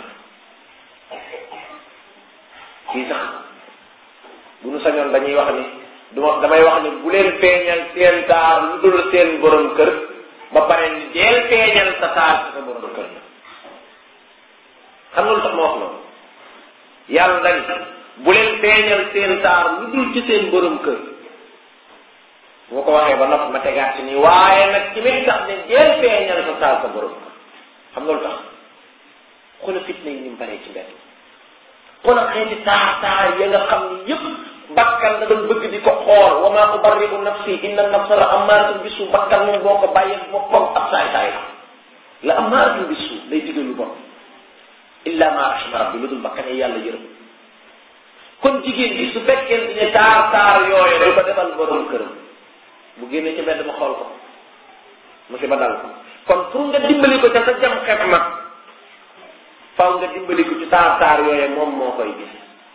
kii sax bu nu sañoon dañuy wax ni duma damay wax ni bu leen feeñal seen taar lu dul seen borom kër ba pare ni deel feeñal sa taar ci sa borom kër la xam nga lu tax ma wax loolu yàlla dañ bu leen feeñal seen taar lu dul ci seen borom kër boo ko waxee ba nopp ma tegaat ci nii waaye nag ci mit tax ne deel feeñal sa taar sa borom kër xam nga lu tax xoolal fitna yi ni mu baree ci mbedd xoolal xeeti taar taar ya nga xam ni yëpp bakkan da doon bëgg di ko xool wa maa ubarri'u nafsi inna nafsa la amaaratun bisu bakkan moom boo ko bàyyee boppam ab saay saay la la amaaratun bisu day digal lu bon illa ma rahima rabbi lu dul bakkan yi yàlla yërëm kon jigéen bi su fekkee ne taar taar yooyu du ko defal borom këram bu génnee ci mbedd ma xool ko musiba dal ko kon pour nga dimbali ko ca sa jam xef ma faw nga dimbali ko ci taar taar yooyu moom moo koy gis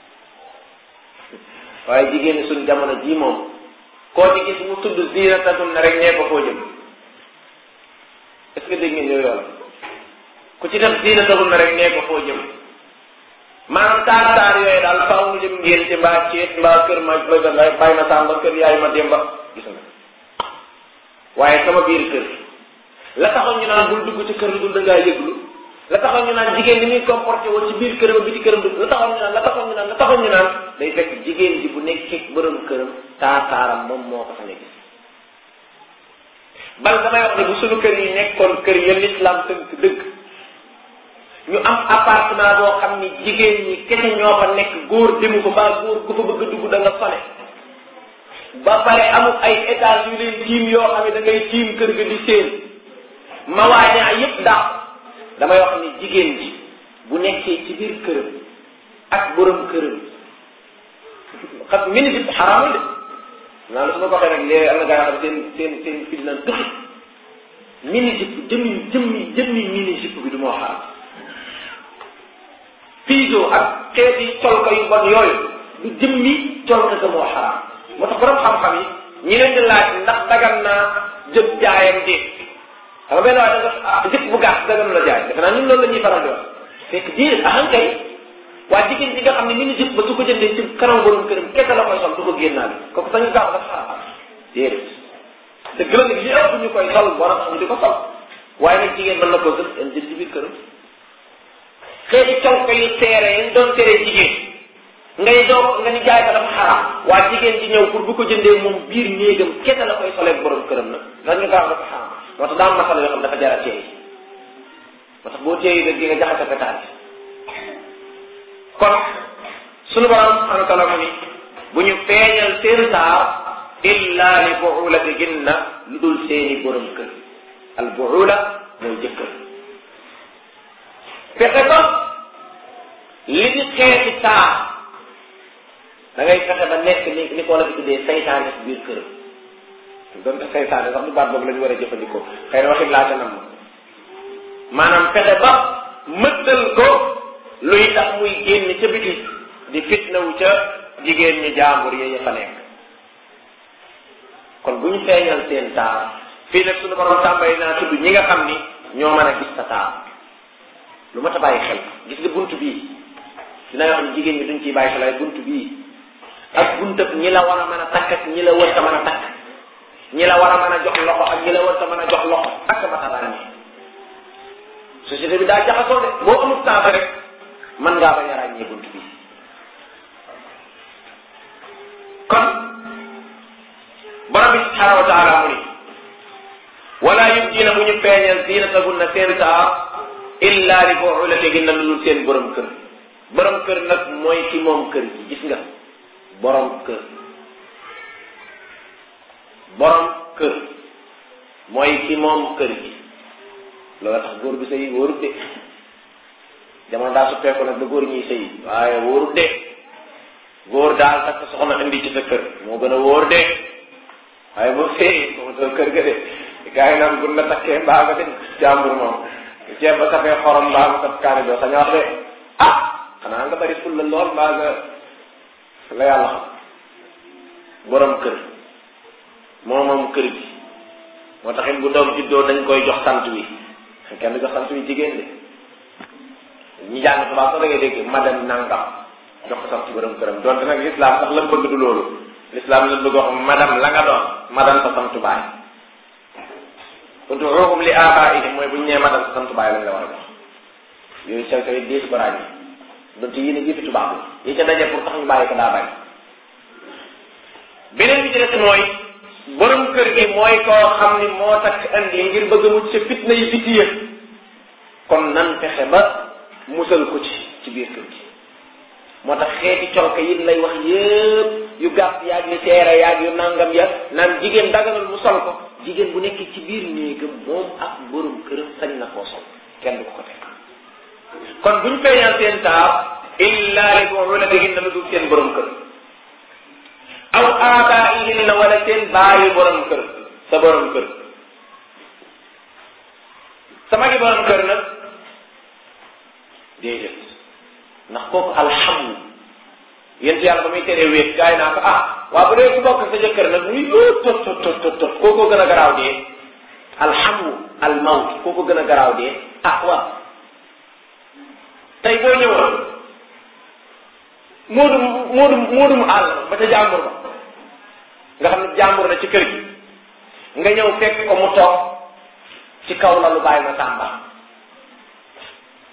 waaye jigéen ñi suñ jamono jii moom koo ci gis mu tudd zinatahun na rek ñee ko foo jëm est-ce que dégg ngeen yooyu la ku ci def zinatahun na rek ñee ko foo jëm maanaam taar taar yooyu daal faw mu jëm ngeen ci mbaa ceet mbaa kër ma bëgg nga bàyyi ma sàmba kër yaay ma démba gis nga waaye sama biir kër la taxoon ñu naan bul dugg ci kër lu dul da ngaa yëglu la taxoon ñu naan jigéen ni muy comporté woon ci biir këram bi ci këram du la taxoon ñu naan la taxoon ñu naan la taxoon ñu naan day fekk jigéen ji bu nekkee borom këram taataaram moom moo ko fa nekk bal damay wax ne bu suñu kër yi nekkoon kër ya l'islam tënk dëgg ñu am appartement boo xam ni jigéen ñi kese ñoo fa nekk góor demu ko ba góor ku fa bëgg a dugg da nga sone ba pare amul ay étage yu leen tiim yoo xam ne da ngay tiim kër ga di seen mawaañaa yépp daaw damay wax ni jigéen ji bu nekkee ci biir këram ak borom këram xam mini jip xaraamul de naa la su ma ko waxee nag léegi am na gaa yoo xam seen seen seen fi dinaan tuxi mini jip jëmmi jëmmi jëmmi mini jip bi du moo xaraam piso ak xeeti colka yu bon yooyu du jëmmi colka ga moo xaraam moo tax borom xam-xam yi ñi leen di laaj ndax dagan naa jëb jaayam déet xam nga benn waaye da nga jëpp bu gàtt dagan la jaay defe naa ñun loolu la ñuy faral di wax fekk diir ahan kay waa jigéen ñi nga xam ne mini jëpp ba su ko jëndee ci kanam borom këram kese la koy sol du ko génnaale kooku sañu gaaw dafa xaraam déedéet dëgg la nag li ëpp ñu koy sol borom xam di ko sol waaye nag jigéen mën na koo gën en jël ci biir këram xeeti colko yu seere yi doon tere jigéen ngay doo nga ni jaay ko dafa xaraam waa jigéen ji ñëw pour bu ko jëndee moom biir néegam kese la koy soleeg borom këram nag dañu gaaw dafa xaraam moo tax daam masala yoo xam dafa jar a teey moo tax boo teeyi rek di nga jaxase ko taal kon sunu borom subhanahu wa taala mu ni bu ñu feeñal seen taar illa li buulatihinna lu dul seeni borom kër al buula mooy jëkkër fexe ba li di xeeti taar da ngay fexe ba nekk ni ni ko la fi tuddee saytaane ci biir këram donte saytaane sax du baat boobu la ñu war a jëfandikoo xëy na waxit laa ca nam maanaam fexe ba mëddal ko luy tax muy génn ca biti di fitnawu ca jigéen ñi jaambur yi fa nekk kon bu ñu feeñal seen taar fii nag suñu borom tàmbali naa tudd ñi nga xam ni ñoo mën a gis sa taar lu ma ta bàyyi xel gis nga bunt bii dina yoo xam ne jigéen ñi duñ ciy bàyyi xel ay bunt bii ak buntab ñi la war a mën a takk ak ñi la wërta mën a takk ñi la war a mën a jox loxo ak ñi la wërta mën a jox loxo ak ma ta ràññee société bi daa jaxasoo de boo amul temps rek mën ngaa bañ a ràññee bunt bii kon borom bi subhanahu wa taala mu ni wala yubdina bu ñu feeñal zinatahunna seen taar illa li buulatihinna lu dul seen borom kër borom kër nag mooy ki moom kër gi gis nga borom kër borom kër mooy ki moom kër gi loolu tax góor bi sëy wóorut de jamono daa suppeeku nag ba góor ñuy sëy waaye wóorut de góor daal takk soxna indi ci sa kër moo gën a wóor de waaye boo sëy moom sa kër ga de gaa yi naan gun la takkee mbaa nga dem jàmbur moom ceeb ba safee xorom mbaa nga saf kaani doo sañ wax de ah xanaa nga bari ful la lool mbaa nga la yàlla xam borom kër moo moom kër gi moo taxit bu doom juddoo dañ koy jox sant wi kenn jox sant wi jigéen de ñi jàng tubaab sax da ngay dégg madame nangam jox ko sant borom këram donte nag l'islam sax la bëgg du loolu l'islam la bëgg wax madame la nga doon madame sa sant baay ud'uuhum li aabaa'ihim mooy bu ñu nee madame sa sant baay lañ la war a jox yooyu sew sew diis ko ràññi donte yéen a jiitu tubaab la yi ca daje pour tax ñu bàyyi ko daa bari beneen bi ci des mooy borom kër gi mooy koo xam ni moo takk andi ngir bëgg mucc ca fitna yi biti yëpp kon nan fexe ba musal ko ci ci biir kër gi moo tax xeeti colka yi lay wax yëpp yu gàtt yaag yu teere yaag yu nangam ya naan jigéen daganul mu sol ko jigéen bu nekk ci biir néegam moom ak borom këram sañ na koo sol kenn du ko ko teg kon buñ feeñal seen taar illa li buulatihinna lu dul seen borom kër aw aabaa'ihinna wala seen baayu borom kër sa borom kër sa magi borom kër nag déedéet ndax kooku alhamdu yéen yàlla ba muy teree wéet gaay naa ko ah waaw bu dee ku bokk sa jëkkër nag muy yoo tot tot tot tot tot kookoo gën a garaaw dee alhamdu almawt kooko gën a garaaw dee ah waaw tey boo ñëwoon moodum moodum moodum àll ba ca jàmbur ba nga xam ne jàmbur na ci kër gi nga ñëw fekk ko mu toog ci kaw la lu bàyyi ma tàmba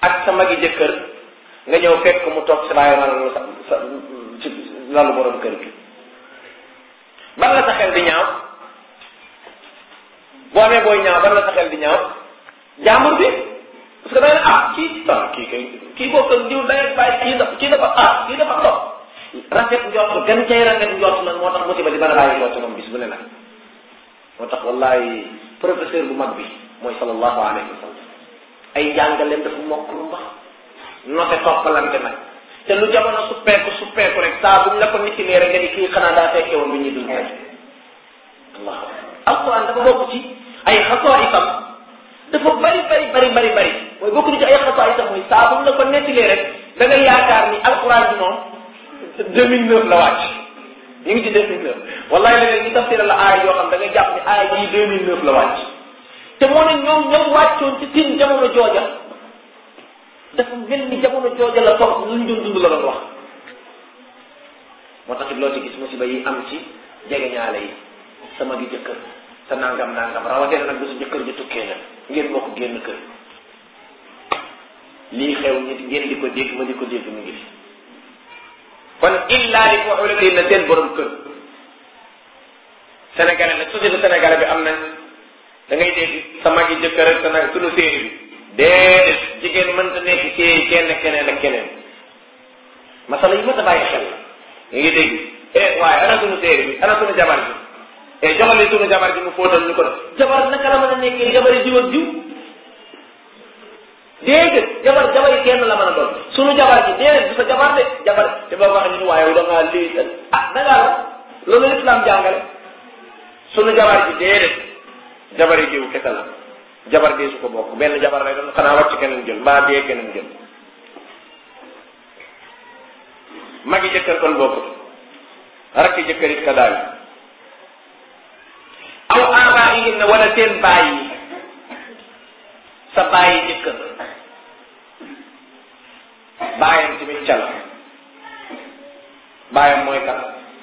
ak sa magi jëkkër nga ñëw fekk mu toog si bàyyi maanaam sa sa ci lalu borom kër gi ban la sa xel di ñaaw boo amee booy ñaaw ban la sa xel di ñaaw jaambur bi parce que da nga ah kii ah kii kay kii boo ko diw day bàyyi kii dafa kii dafa ah kii dafa toog rafet njort gën cay rafet njort nag moo tax musiba di mën a bàyyi njort moom bis bu ne nag moo tax wallahi professeur bu mag bi mooy sallallahu alayhi wa sallam ay njàngaleem dafa mokk lu mbax note toppalante nag te lu jamono suppeeku suppeeku rek saa buñ la ko nit rek nga ni kii xanaa daa fekkee woon bi ñuy dund tey allah alquran dafa bokk ci ay xasoo itam dafa bari bari bari bari bari mooy bokk ni ci ay xasoo itam mooy saa buñ la ko nettilee rek da nga yaakaar ni alquran bi moom 2009 la wàcc ñu ngi ci 2009 wallahi léeg-léeg ñu tafsira la aaya yoo xam da nga jàpp ni aaya yi 2009 la wàcc te moo ne ñoom ñoom wàccoon ci seen jamono jooja dafa mel ni jamono jooja la toog luñ doon dund la doon wax moo tax it loo ci gis musiba yi am ci jegeñaale yi sama gi jëkkër sa nangam nangam rawatina nag bu sa jëkkër ji tukkee nag ngeen bokk génn kër lii xew nit ngeen di ko dégg ma di ko dégg mu ngi fi kon illa li ko xulati na seen borom kër sénégalais nag société sénégalais bi am na da ngay dégg sa magi jëkkër ak sa nag sunu séeri bi déedéet jigéen mënta nekk ci kenn keneen ak keneen masala yi ma ta bàyyi xel nga ngi dégg eh waaye ana sunu séeri bi ana sunu jabar bi eh joxali sunu jabar ji mu fóotal ñu ko def jabar naka la mën a nekkee jabari jiw ak jiw déedéet jabar jabar yi kenn la mën a doon sunu jabar ji déedéet du sa jabar de jabar te boo waxee ñu waaye da ngaa lii ah da ngaa loolu islam jàngale sunu jabar ji déedéet jabar yi jiw kese la jabar dee su ko bokk benn jabar lay doon xanaa wàcc keneen jël mbaa dee keneen jël magi jëkkër kon bokkut rakki jëkkër it ka daal aw aabaaihim na wala seen baay yi sa bàyyi jëkkër bàyyam tamit cal bàyyam mooy kat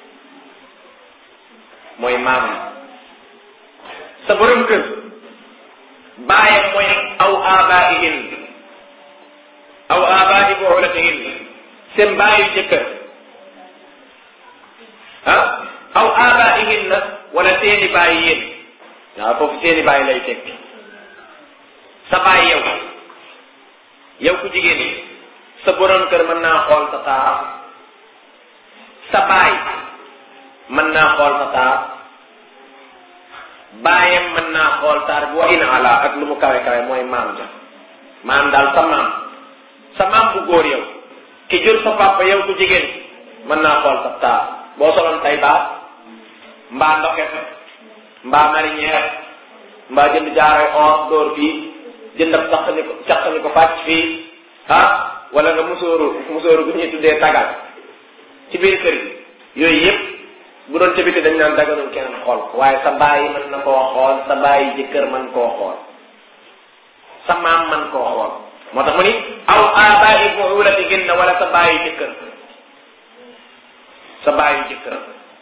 mooy maamam sa borom kër bàyyam mooy aw aabaa'ihin aw aabaa'i bu'ulatihin seen bàyyi jëkkër ah aw aabaa'ihin na wala seeni bàyyi yéen waaw foofu seeni bàyyi lay tekki sa baay yow yow ku jigéen yi sa borom kër mën naa xool sa taar sa baay mën naa xool sa taar baayam mën naa xool taar bi wa in ala ak lu mu kawe kawe mooy maam ja maam daal sa maam sa maam bu góor yow ki jur sa papa yow ku jigéen mën naa xool sa taar boo soloon tay baat mbaa ndoket mbaa marinière mbaa jënd jaaroy or dóor fii jëndab saq ni ko caq ni ko fàcc fii ah wala nga musóoru musóoru bu ñuy tuddee tagal ci biir kër gi yooyu yëpp bu doon ca biti dañ naan daganul keneen xool ko waaye sa bàyyi mën na koo xool sa bàyyi jëkkër mën koo xool sa maam mën koo xool moo tax mu ni aw aabaayi buulatihinna wala sa bàyyi jëkkër sa bàyyi jëkkër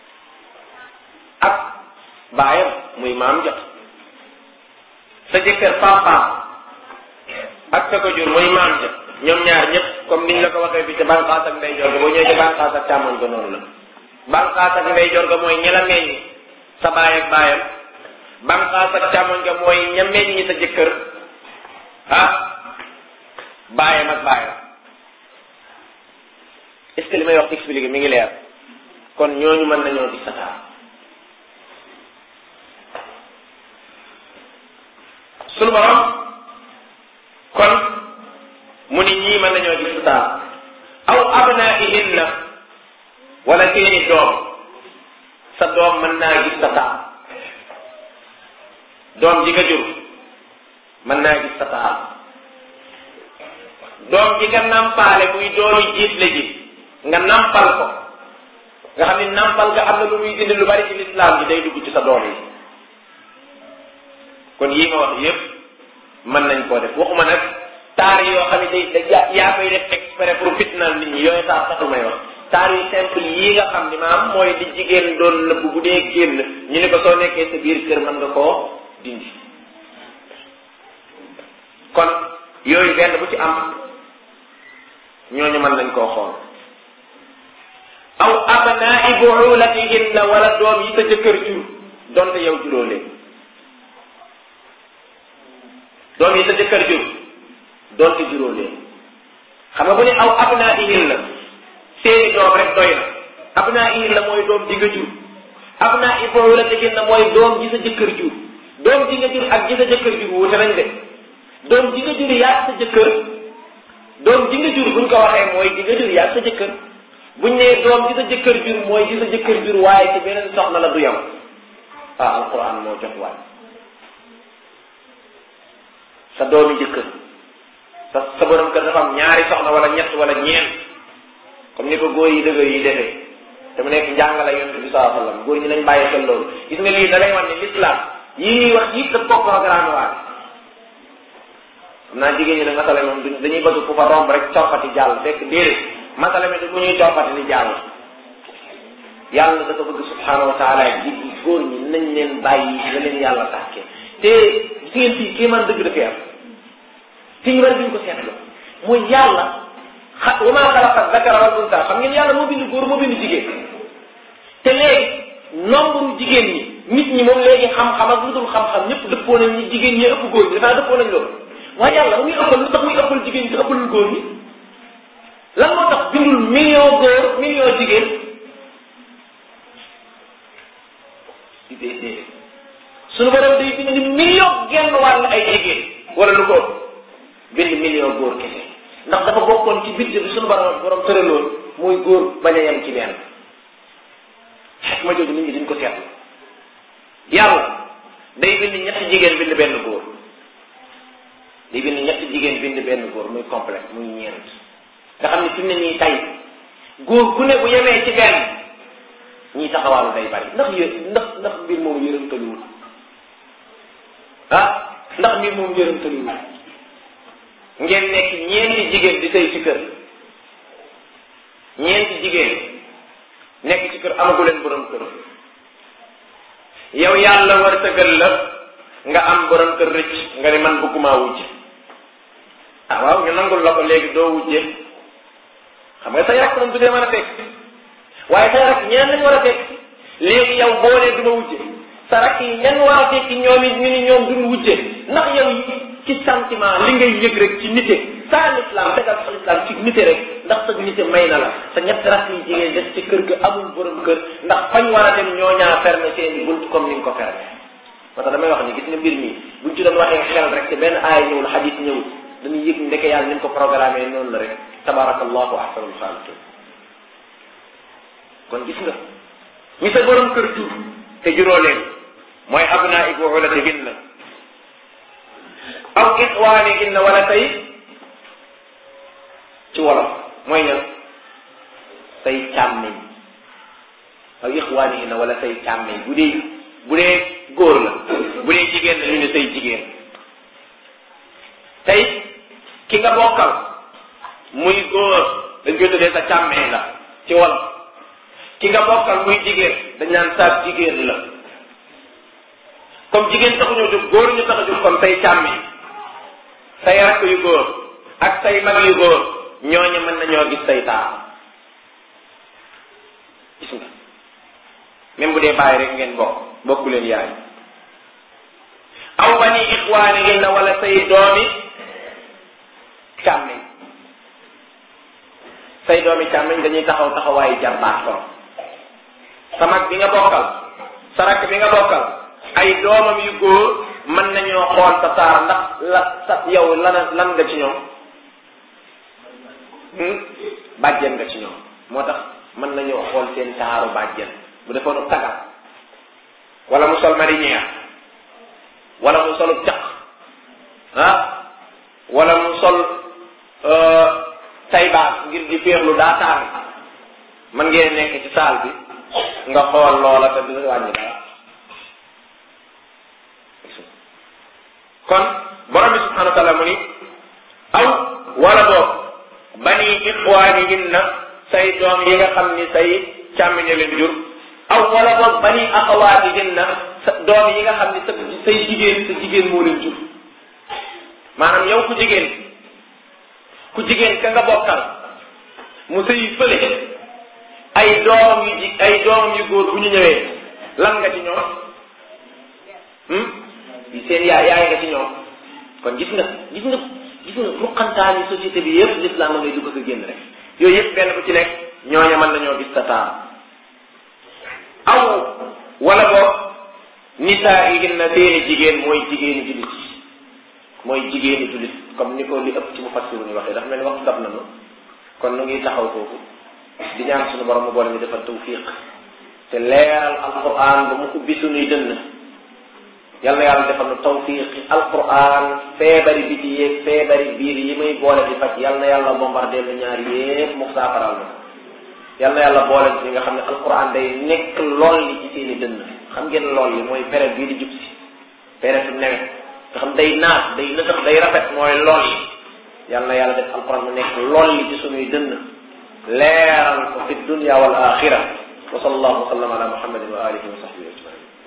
ak baayam muy maam jot sa jëkkër papaam ak sa ko jur muy maam ja ñoom ñaar ñëpp comme niñ la ko waxee bi ca banqaas ak ndeyjoor ga boo ñëwee ca banqaas ak càmmoñ ga noonu la banqaas ak ndeyjoor ga mooy ña la meññ sa baay ak baayam banqaas ak càmmoñ ga mooy ña meññ sa jëkkër ah baayam ak baayam est-ce que li may wax expliqué mi ngi leer kon ñooñu mën nañoo gis sa taar sunu borom kon mu ni ñii mën nañoo gis taar aw abnaihinna wala seeni doom sa doom mën naa gis sa taar doom ji nga jur mën naa gis sa taar doom ji nga nampaale muy doomi jiit la ji nga nampal ko nga xam ni nampal nga am na lu muy dindi lu bari ci lislaam ji day dugg ci sa doom yi kon yii ma wax yépp mën nañ koo def waxuma nag taar yoo xam ne day da yaa koy def exprès pour fitnaal nit ñi yooyu taar taxul may wax taar yu simple yii nga xam ni maam mooy di jigéen doon nëbb bu dee génn ñu ne ko soo nekkee sa biir kër mën nga koo dindi kon yooyu benn bu ci am ñooñu mën nañ koo xool aw abnaa'i buulatihinna wala doom yi sa jëkkër jur donte yow juróo leen doom yi sa jëkkër jur donte juróo leen xam nga bu ne aw abnaa'ihinna seeni doom rek doy na abnaa'ihinna mooy doom ji nga jur abnaa'i buulatihinna mooy doom ji sa jëkkër jur doom ji nga jur ak ji sa jëkkër jur wuute nañ de doom ji nga jur yaa sa jëkkër doom ji nga jur buñ ko waxee mooy ji nga jur yaa sa jëkkër buñ nee doom ji sa jëkkër jur mooy ji sa jëkkër jur waaye ci beneen soxna la du yam ah alquran moo jox waay sa doomi jëkkër sa sa borom kër dafa am ñaari soxna wala ñett wala ñeent comme ni ko góor yi dëgër yi defee te mu nekk njàngale yonent bi saa sallam góor ñi nañ bàyyi xel loolu gis nga lii da lay wan ne l'islam yii ñuy wax yëpp daf ko programme waat xam naa jigéen ñi ne masala moom dañuy bëgg ku fa romb rek coppati jàll fekk déedéet masala mi du bu ñuy coppati di jàll yàlla dafa bëgg subhanahu wa taala ji góor ñi nañ leen bàyyi la leen yàlla tàkkee te gis ngeen fii kii man dëgg dafay am fi ñu bari duñ ko seetlu mooy yàlla xa wa maa xalaqa zakara wal unsa xam ngeen yàlla moo bind góor moo bind jigéen te léegi nombre jigéen ñi nit ñi moom léegi xam-xam ak lu dul xam-xam ñëpp dëppoo nañ ñi jigéen ñi ëpp góor ñi dafa dëppoo nañ loolu waaye yàlla ba muy ëppal lu tax muy ëppal jigéen ñi te ëppalul góor ñi lan moo tax bindul million góor million jigéen déedéet suñu borom day bind ni million genn wàll ay jigéen wala lu ko bind million góor kese ndax dafa bokkoon ci budget bi suñu borom borom tëraloon mooy góor bañ a yem ci benn xet ma jooju nit ñi duñ ko seetlu yàlla day bind ñetti jigéen bind benn góor day bind ñetti jigéen bind benn góor muy complet muy ñeent nga xam ne fi mu ne nii tay góor ku ne bu yemee ci benn ñii taxawaalu day bari ndax yë ndax ndax mbir moom yërëmtaluwul ah ndax mbir moom yërëmtaluwul ngeen nekk ñeenti jigéen di sëy ci kër ñeenti jigéen nekk ci kër amagu leen borom kër yow yàlla war tëggal la nga am borom kër rëcc nga ne man bëgguma wujj ah waaw ñu nangul la ko léegi doo wujje xam nga say rakk moom du dee mën a fekk waaye say rakk ñeen lañ war a fekk léegi yow boo nee du ma wujje sa rakk yi ñan war a fekk ñoom it ñu ni ñoom duñ wujje ndax yow ci sentiment li ngay yëg rek ci nite saa l'islam tegal sa l'islam ci nite rek ndax sa nite may na la sa ñett rakk yi jigéen des ci kër ga amul borom kër ndax fañ war a dem ñoo ñaa fermé seeni bunt comme ni nga ko fermé moo tax damay wax ni gis nga mbir mi buñ ci doon waxee xel rek te benn aaya ñëwul xadis ñëwul dañuy yëg ndeke yàlla ni mu ko programmé noonu la rek tabarakallahu ahsanul xaaliqin kon gis nga ñi sa borom kër jur te juróo leen mooy abnaa ibu ulatihinna aw ixwaanihinna wala tey ci wolof mooy ñan say càmmiñ aw ixwaanihinna wala say càmmiñ bu dee bu dee góor la bu dee jigéen la ñu ne say jigéen tey ki nga bokkal muy góor dañ koy tuddee sa càmmiñ la ci wolof ki nga bokkal muy jigéen dañ naan sa jigéen la comme jigéen taxuñoo jóg góor ñu tax a jóg comme say càmmi say rakk yu góor ak say mag yu góor ñooñu mën nañoo gis say taar gis nga même bu dee bàyyi rek ngeen bokk bokku leen yaay aw bani ixwaanihinna wala say doomi càmmiñ say doomi càmmiñ dañuy taxaw taxawaayu jarbaat ko sa mag bi nga bokkal sa rakk bi nga bokkal ay doomam yu góor mën nañoo xool sa taar ndax la sa yow lan lan nga ci ñoom bàjjen nga ci ñoom moo tax mën nañoo xool seen taaru bàjjen bu defoonu tagal wala mu sol marinière wala mu solu caq ah wala mu sol tay baas ngir di féexlu daa taar mën ngeen nekk ci saal bi nga xool loola te du wàññi dara kon borom bi subhanahu wa taala mu ni aw wala boog bani ixwaanihinna say doom yi nga xam ni say càmmiñe leen jur aw wala boog bani axawaatihinna sa doom yi nga xam ni sa say jigéen sa jigéen moo leen jur maanaam yow ku jigéen ku jigéen ka nga bokkal mu sëyi fële ay doomam yu ji ay doomam yu góor bu ñu ñëwee lan nga ci ñoom seen yaay yaay nga ci ñoom kon gis nga gis nga gis nga ruqantaani société bi yëpp l'islam ngay dugg ko génn rek yooyu yëpp benn bu ci nekk ñooña mën nañoo gis sa taar aw wala boog nisaa yi na seeni jigéen mooy jigéeni jullit mooy jigéeni jullit comme ni ko li ëpp ci mu fassiru ni waxee dafa mel ni waxtu dab nañu kon nu ngi taxaw foofu di ñaan suñu borom mu boole ñu defal tawfiq te leeral alquran ba mu ubbi suñuy dënn yal na yàlla defal nu tawfiqi alquran feebari biti yeeg feebari biir yi muy boole di faj yal na yàlla bombardé lu ñaar yépp mu saafaral na yal na yàlla boole ñi nga xam ne alquran day nekk lool li ci seeni dënn xam ngeen lool yi mooy période bii di jub si période nawet nga xam day naat day nëtax day rafet mooy lool yi yal na yàlla def alquran mu nekk lool li ci suñuy dënn leeral ko fi dunya wal axira wa sallallahu wa sallam ala muhammadin wa alihi wa sahbihi ajmain